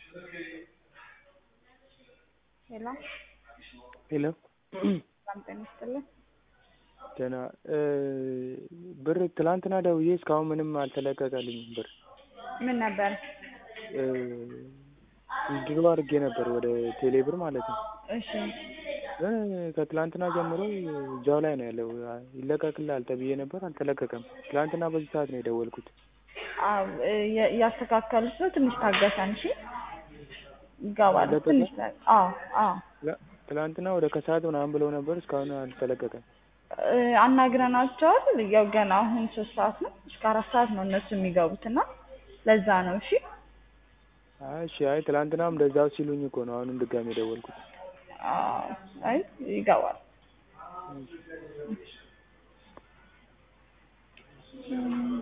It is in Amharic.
ሄሎ ሄሎ ሰላም ጤና ይስጥልኝ። ደህና ብር ትላንትና ደውዬ እስካሁን ምንም አልተለቀቀልኝም ብር ምን ነበር? ድሮ አድርጌ ነበር ወደ ቴሌ ብር ማለት ነው። እሺ ግን ከትላንትና ጀምሮ እዛው ላይ ነው ያለው። ይለቀቅልሃል ተብዬ ነበር አልተለቀቀም። ትላንትና በዚህ ሰዓት ነው የደወልኩት። አዎ እ- እያስተካከሉት ነው። ትንሽ ታገሰን እሺ። ይገባል። አለቀቀ? ትንሽ ታ- አዎ አዎ ትላ- ትላንትና ወደ ከሰዓት ምናምን ብለው ነበር እስካሁን አልተለቀቀም። እ፣ አናግረናቸዋል። ያው ገና አሁን ሶስት ሰዓት ነው እስከ አራት ሰዓት ነው እነሱ የሚገቡት እና ለዛ ነው። እሺ አይ እሺ አይ ትላንትናም እንደዛው ሲሉኝ እኮ ነው አሁንም ድጋሜ የደወልኩት። አዎ፣ አይ ይገባል።